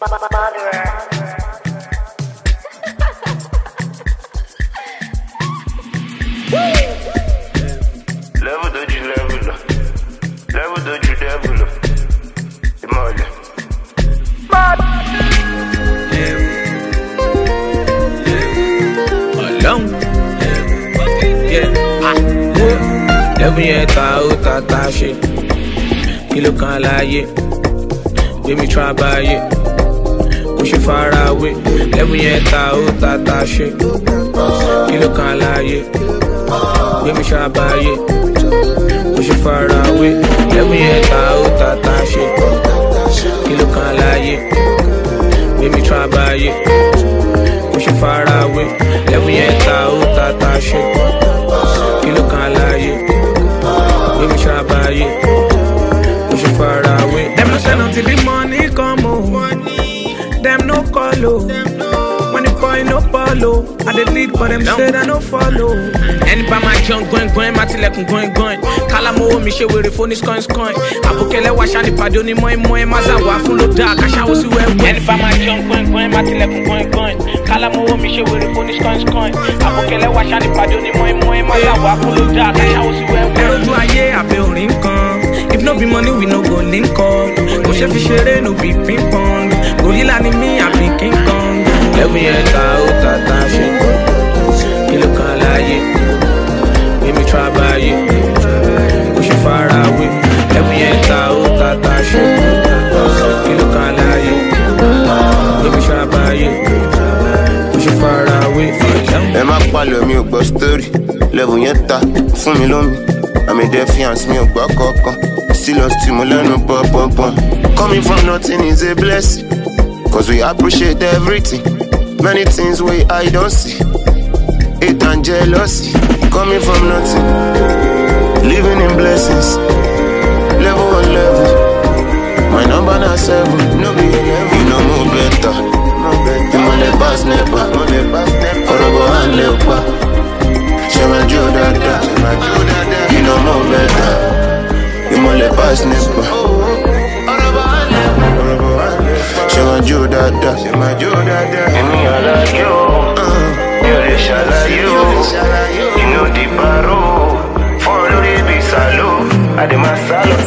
Level dojú level lọ. Level dojú level lọ. Ìmọ̀lẹ̀. Ọlọ́run. Yeah. Ah. Lẹ́bùn yẹn ta ó ta ta ṣe. Kí ló kan láàyè? Gbé mi tún abáyé. Kò ṣe fara wé. Lẹ́bùn yẹn ta ó ta ta ṣe. Kí ló kan láàyè? Gbé mi tún abáyé. Kò ṣe fara wé. Lẹ́bùn yẹn ta ó ta ta ṣe. Kí ló kan láàyè? Gbé mi tún abáyé. Kò ṣe fara wé. Lẹ́bùn yẹn ta ó ta ta ṣe. Kí ló kan láàyè? Gbé mi tún abáyé. Kò ṣe fara wé. Dem no send until the money come o. Dem no call o. When the boy no follow, I dey lead but dem say I no follow. Ẹni bá máa jẹun gbọ́ngbọ́n, máa tilẹ̀kùn gbọ́ngbọ́n. Kálámowó mi ṣe wèrè fóní skọ́nskọ́n. Àbùkẹ́lẹ́ wa ṣáni pàdé onímọ̀ ìmọ̀ ẹ̀ máa zàwọ̀ fún ló dáa káṣáwó sí wẹ́wẹ́. Ẹni bá máa jẹun gbọ́ngbọ́n, máa tilẹ̀kùn gbọ́ngbọ́n. Kálámowó mi ṣe wèrè fóní skọ́nskọ́n. Àbùkẹ́lẹ́ wa ṣáni pàdé onímọ̀ ìmọ̀ ẹ̀ máa zàwọ̀ fún ló dáa káṣáwó sí wẹ́wẹ́. Ẹ rojú ayé àbẹ̀ orin kan. If no be money, we no go link up. Kò ṣe fi ṣeré, no be ping pong. Gorilla ni mí, àbí King Kong. Lẹ́bùn yẹn ta ó ta ta ṣe. Kí ló kan láàyè? Mímí tún abáyé. Kò ṣe fara wé. Lẹ́bùn yẹn ta ó ta ta ṣe. Kí ló kan láàyè? Mímí tún abáyé. Kò ṣe fara wé. ẹ má palẹ̀ mi ò gbọ́ story level yẹn ta fún mi lómi àmì defiance mi ò gbọ́ kankan stilos tí mo lẹ́nu pọ́npọ́npọ́n coming from nothing is a blessing cause we appreciate everything many things wey I don see hate and jealousy coming from nothing living in blessings level on level my number na seven no be eleven you know mo better ìmọ̀lẹ̀ pass nepa ọ̀rọ̀ bọ̀ wá lè pa ṣe máa jó dáadáa you know mo better ìmọ̀lẹ̀ pass nepa ṣe máa jó dáadáa. èmi àlàyé o mi ò lè ṣàlàyé o inú di baro fún olórí ibi sàlọ àdèmásálọ